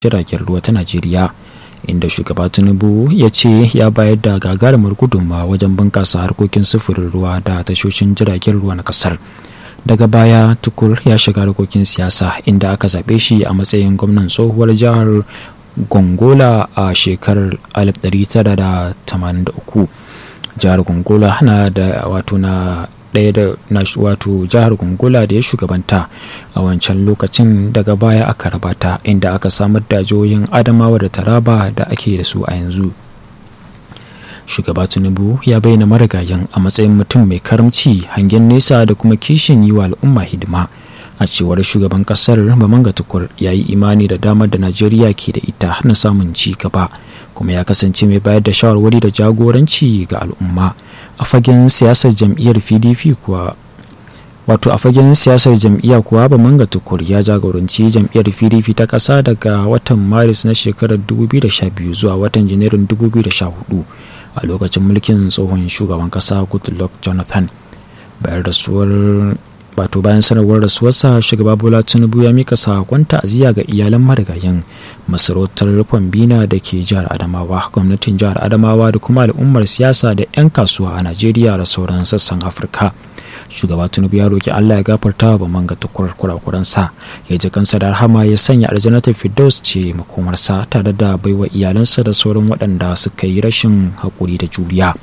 jiragen ruwa ta najeriya inda shugaba tinubu ya ce ya bayar da gagarumar gudunmawa wajen bunƙasa harkokin sufurin ruwa da tashoshin jiragen ruwa na ƙasar daga baya tukur ya shiga harkokin siyasa inda aka zaɓe shi a matsayin gwamnan tsohuwar jihar gongola a shekarar 1983 jihar gongola na da wato na ɗaya da na wato jihar gongola da ya shugabanta a wancan lokacin daga baya aka rabata inda aka samar da jihohin adamawa da taraba da ake da su a yanzu shugaba tinubu ya bayyana marigayen a matsayin mutum mai karamci hangen nesa da kuma kishin yi wa al'umma hidima a cewar shugaban kasar bamanga tukur ya yi imani da damar da najeriya ke da ita na samun ci gaba kuma ya kasance mai bayar da shawarwari da jagoranci ga al'umma a fagen siyasar jam'iyyar pdp kuwa wato a fagen siyasar jam'iyya kuwa bamanga tukur ya jagoranci jam'iyyar pdp ta ƙasa daga watan maris na shekarar 2012 zuwa watan janairun 2014 a lokacin mulkin tsohon shugaban ƙasa goodluck jonathan bayan rasuwar wato bayan sanarwar rasuwarsa shugaba bola tinubu ya mika sakon ta'aziyya ga iyalan marigayin masarautar bina da ke jihar adamawa gwamnatin jihar adamawa da kuma al'ummar siyasa da 'yan kasuwa a najeriya da sauran sassan afirka shugaba tinubu ya roki allah ya gafarta wa manga tukur kurakuransa ya ji kansa da rahama ya sanya aljanatar firdaus ce makomarsa tare da baiwa iyalansa da sauran waɗanda suka yi rashin haƙuri da juriya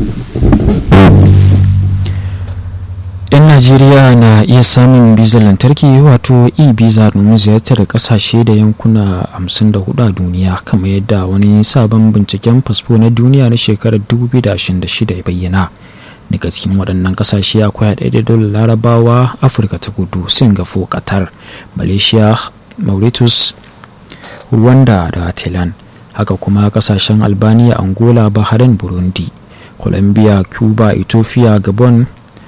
'yan najeriya na iya samun bizar lantarki wato e-biza domin ziyartar kasashe da yankuna 54 a duniya kamar yadda wani sabon binciken fasfo na duniya na shekarar 2026 ya bayyana daga cikin waɗannan kasashe akwai haɗe da larabawa afirka ta kudu singapore qatar malaysia mauritius rwanda da thailand haka kuma kasashen albania angola bahrain burundi colombia cuba ethiopia gabon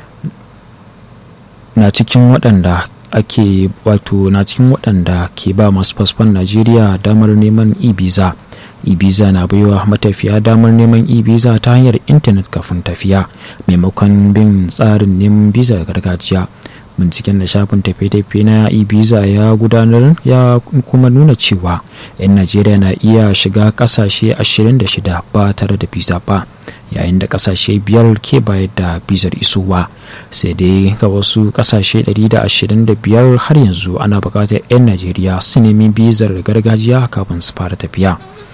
na cikin waɗanda ake wato na cikin waɗanda ke ba masu fasfon najeriya damar neman e-visa e-visa na baiwa matafiya damar neman e-visa ta hanyar intanet kafin tafiya maimakon bin tsarin neman visa gargajiya binciken da shafin tafiye-tafiye na e-visa ya gudanar ya kuma nuna cewa 'yan najeriya na iya shiga kasashe 26 ba tare da visa ba yayin da kasashe biyar ke bayar da bizar isowa sai dai ga wasu kasashe 125 har yanzu ana bukatar 'yan najeriya su nemi bizar gargajiya kafin su fara tafiya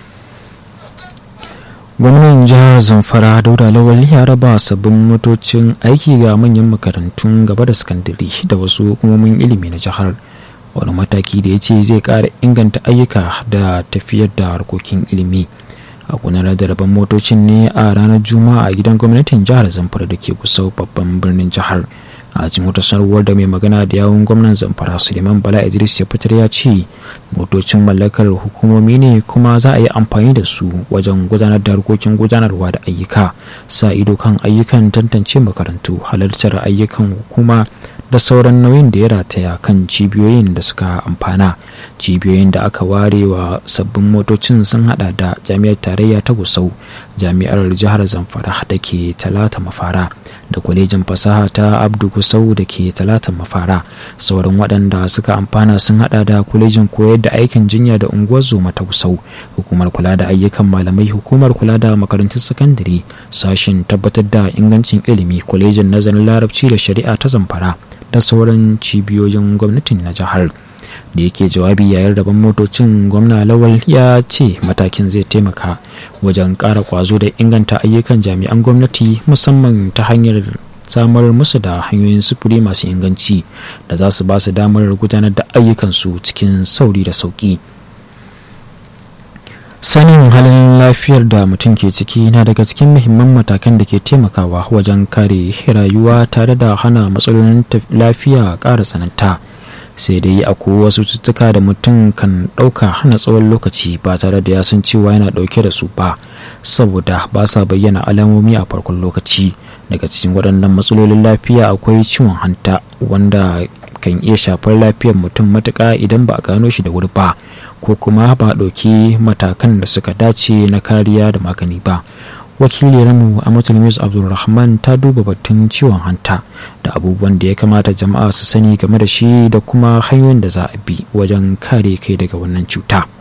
gwamnan jihar zamfara dauda lawal ya raba sabbin motocin aiki ga manyan makarantun gaba da sakandare da wasu hukumomin ilimi na jihar wani mataki da ya ce zai kara inganta ayyuka da tafiyar da harkokin ilimi a gudanar da rabon motocin ne a ranar juma'a a gidan gwamnatin jihar zamfara da ke kusa babban birnin jihar a cikin wata sanarwar da mai magana da yawun gwamnan zamfara suleiman bala idris ya fitar ya ce motocin mallakar hukumomi ne kuma za a yi amfani da su wajen gudanar da harkokin gudanarwa da ayyuka sa ido kan ayyukan tantance makarantu halartar ayyukan hukuma da sauran nauyin da ya rataya kan cibiyoyin da suka amfana cibiyoyin da aka ware wa sabbin motocin sun hada da jami'ar tarayya ta gusau jami'ar jihar zamfara da ke talata mafara da kwalejin fasaha ta abdu gusau da ke talata mafara sauran waɗanda suka amfana sun hada da kwalejin koyar da aikin jinya da unguwar zoma ta gusau hukumar kula da ayyukan malamai hukumar kula da makarantun sakandare sashen tabbatar da ingancin ilimi kwalejin nazarin larabci da shari'a ta zamfara da sauran cibiyoyin gwamnatin na jihar da yake jawabi yayin rabon motocin gwamna lawal ya ce matakin zai taimaka wajen ƙara kwazo da inganta ayyukan jami'an gwamnati musamman ta hanyar samar musu da hanyoyin sufuri masu inganci da za su ba su damar gudanar da ayyukansu cikin sauri da sauƙi. sanin halin lafiyar da mutum ke ciki na daga cikin muhimman matakan da ke taimakawa wajen kare rayuwa tare da hana matsalolin lafiya ƙara tsananta sai dai akwai wasu cututtuka da mutum kan ɗauka hana tsawon lokaci ba tare da ya san cewa yana ɗauke da su ba saboda ba sa bayyana alamomi a farkon lokaci daga cikin waɗannan matsalolin lafiya akwai ciwon hanta wanda kan iya shafar lafiyar mutum matuƙa idan ba a gano shi da wuri ba ko kuma ba ɗauki matakan da suka dace na kariya da magani ba wakiliyarmu a matulmis abdulrahman ta duba batun ciwon hanta da abubuwan da ya kamata jama'a su sani game da shi da kuma hanyoyin da za a bi wajen kare kai daga wannan cuta